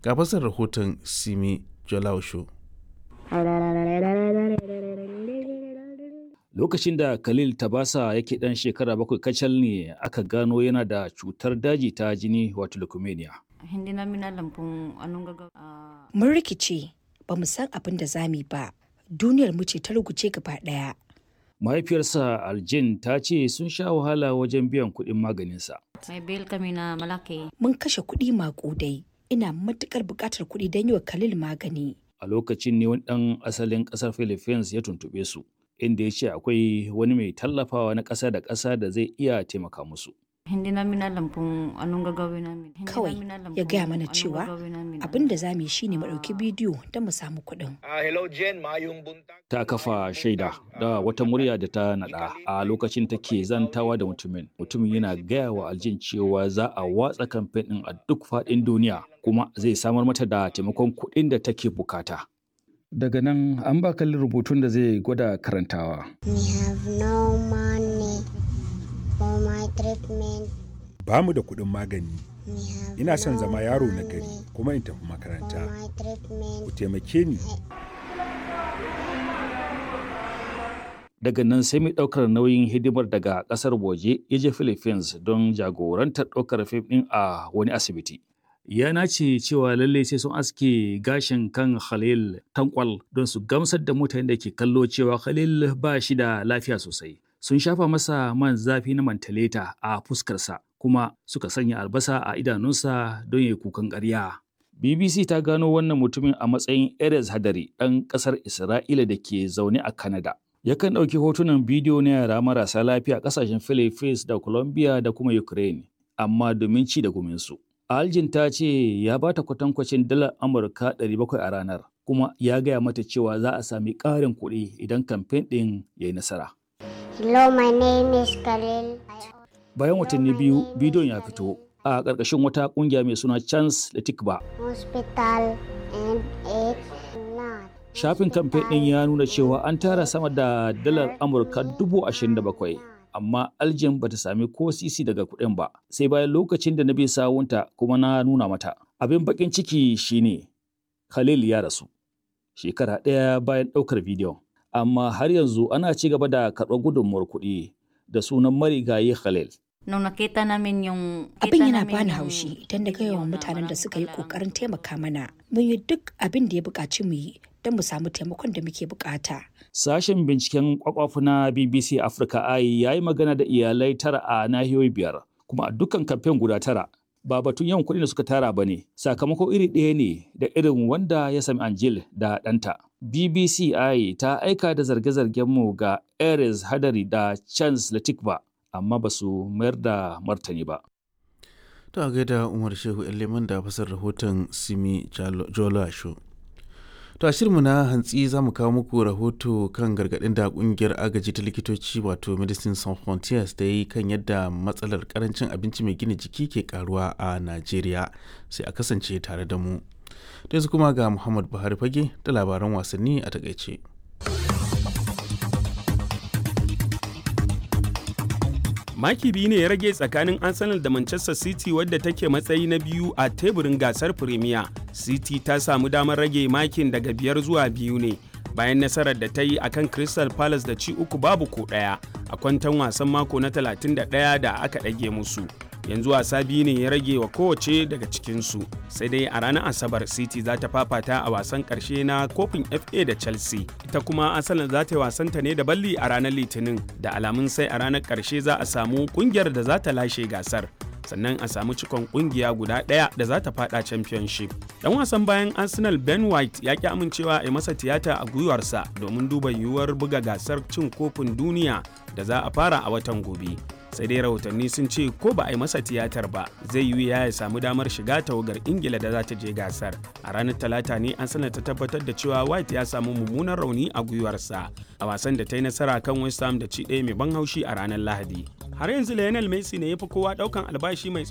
ga fasar rahoton simi jolausho lokacin da khalil tabasa yake dan shekara bakwai kacal ne aka gano yana da cutar daji ta jini wato leukemia Hindi namin alam kung anong gagawin. Ah, Mun rikice ba mu san abin da za mu yi ba. Duniyar mu ce ta ruguce gaba ɗaya. mahaifiyarsa aljin ta ce sun sha wahala wajen biyan kuɗin maganinsa may bill kami na malaki. Mun kashe kuɗi maƙudai. Ina matuƙar buƙatar kuɗi don yi wa Khalil magani. a lokacin ne wani ɗan asalin ƙasar philippines ya tuntuɓe su inda ya ce akwai wani mai tallafawa na ƙasa da ƙasa da zai iya taimaka musu Hindi namin alam kung anong gagawin namin. Hindi Kawai namin alam ya kung gaya mana anong cewa gagawin namin. abin da za mu yi shine mu ɗauki bidiyo don mu samu kuɗin. Ah, hello Jen, mayong buntag. ta kafa shaida da wata murya da ta naɗa a lokacin take zantawa da mutumin mutumin yana gaya wa aljin cewa za a watsa kamfen ɗin a duk faɗin duniya kuma zai samar mata da taimakon kuɗin da take bukata daga nan an ba kalli rubutun da zai gwada karantawa We have no money for my treatment. ba mu da kuɗin magani We have ina son no zama yaro na money gari kuma in tafi for makaranta my treatment. ku taimake ni daga nan sai mai ɗaukar nauyin hidimar daga ƙasar waje ya je philippines don jagorantar ɗaukar fim ɗin a wani asibiti ya nace cewa lallai sai sun aske gashin kan khalil tankwal don su gamsar da mutanen da ke kallo cewa khalil ba shi da lafiya sosai sun shafa masa man zafi na mantaleta a fuskarsa kuma suka sanya albasa a idanunsa don ya yi kukan ƙarya BBC ta gano wannan mutumin a matsayin Erez Hadari ɗan ƙasar Isra'ila da ke zaune a Canada. Yakan ɗauki hotunan bidiyo na yara marasa lafiya a ƙasashen Philippines da Colombia da kuma Ukraine, amma domin ci da guminsu. Aljin ta ce ya ba ta kwatankwacin dalar Amurka 700 a ranar, kuma ya gaya mata cewa za a sami ƙarin kuɗi idan kamfen ɗin ya yi nasara. Hello, my name is Khalil. Bayan watanni biyu, bidiyon ya fito a ƙarƙashin wata ƙungiya mai suna Chance Latikba Hospital and it's not. Shafin kamfen ɗin ya nuna cewa an tara sama da dalar Amurka dubu ashirin da bakwai, amma Aljin bata sami ko sisi daga kuɗin ba, sai bayan lokacin da na bi sawunta kuma na nuna mata. Abin baƙin ciki shine Khalil ya rasu, shekara ɗaya bayan ɗaukar bidiyon. Amma har yanzu ana ci gaba da karɓar gudunmuwar kuɗi da sunan marigayi Khalil. Nung nakita namin yung... Abin kita yana namin bani yung haushi idan na ga video yawan na mutanen da walang suka yi kailangan. ƙoƙarin taimaka mana. Mun yi duk abin da ya buƙaci mu yi don mu samu taimakon da muke buƙata. Sashen binciken kwakwafu na BBC Africa Eye ya yi magana da iyalai tara a nahiyoyi biyar, kuma a dukkan kamfen guda tara. Ba batun yawan kuɗin da suka tara ba ne, sakamako iri ɗaya ne da irin wanda ya sami Angel da ɗanta. BBC Eye ta aika da zarge-zargen mu ga Ares Hadari da Chance Latikba, amma ba su mayar da martani ba. To a gaida Umar Shehu Leman da fasar rahoton Simi Jola Show. To a shirinmu na hantsi za mu kawo muku rahoto kan gargaɗin da ƙungiyar agaji ta likitoci wato Medicine Sans Frontiers da yi kan yadda matsalar karancin abinci mai gina jiki ke karuwa a Najeriya sai a kasance tare da mu. Da yanzu kuma ga Muhammad Buhari fage da labaran wasanni a takaice. maki biyu ne ya rage tsakanin arsenal da manchester city wadda take matsayi na biyu a teburin gasar premier city ta samu damar rage makin daga biyar zuwa biyu ne bayan nasarar da ta yi a kan crystal palace da ci uku babu ko ɗaya a kwantan wasan mako na 31 da aka ɗage musu yanzu wasa biyu ne ya rage wa kowace daga cikinsu sai dai a ranar asabar city za ta fafata a wasan karshe na kofin fa da chelsea ita kuma asalin za ta yi wasanta ne da balli a ranar litinin da alamun sai a ranar karshe za a samu kungiyar da za ta lashe gasar sannan a samu cikon kungiya guda ɗaya da za ta fada championship dan wasan bayan arsenal ben white ya ki amincewa a yi masa tiyata a gwiwarsa domin duba yiwuwar buga gasar cin kofin duniya da za a fara a watan gobe sai dai rahotanni sun ce ko ba a yi masa tiyatar ba zai yi ya ya samu damar shiga tawagar ingila da za ta je gasar a ranar talata ne an sanar ta tabbatar da cewa white ya samu mummunan rauni a gwiwarsa a wasan da ta yi nasara kan west ham da ci ɗaya mai ban haushi a ranar lahadi har yanzu lionel messi ne ya fi kowa ɗaukan albashi mai